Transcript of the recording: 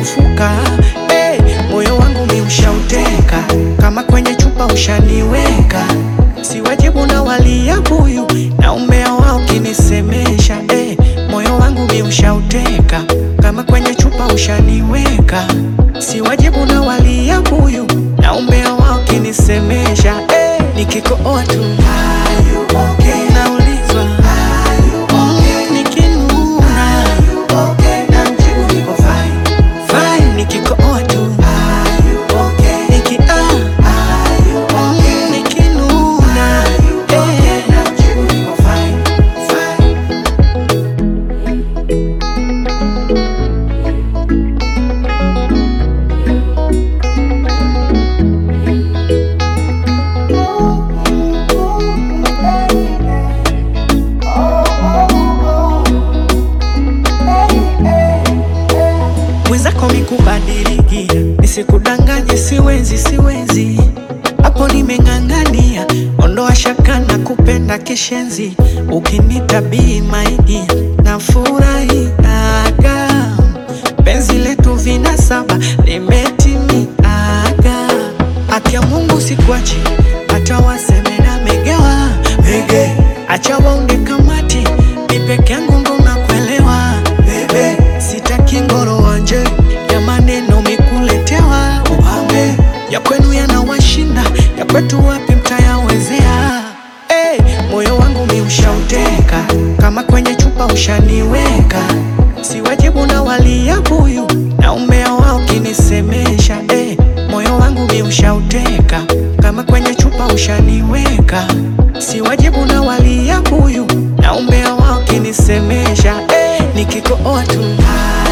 umepofuka hey, moyo wangu mi ushauteka kama kwenye chupa ushaniweka si wajibu na walia buyu na umea wao kinisemesha hey, moyo wangu mi ushauteka kama kwenye chupa ushaniweka si wajibu na walia buyu na umea wao kinisemesha hey, nikikooa tu naulizwa mm, nikinuna fine nikikooa tu niki ah, mm, nikinuna eh. mwenzako mikubadilikia, nisikudanganye, siwezi siwezi, hapo nimeng'ang'ania, ondoa shaka na kupenda kishenzi, ukinitabii maigi na furahiaga, penzi letu vina saba limetimiaga, haki ya Mungu sikuachi, hata waseme na megewa mege, acha waunge kamati, mi peke yangu ndo nakuelewa bebe, sitaki ngoro wanje ya maneno mikuletewa upambe ya kwenu yanawashinda ya kwetu wapi mtayawezea hey, moyo wangu mi ushauteka kama kwenye chupa ushaniweka si wajibu na walia buyu na umea wao kinisemesha hey, moyo wangu mi ushauteka kama kwenye chupa ushaniweka si wajibu na walia buyu na umea wao kinisemesha hey, nikikooa tu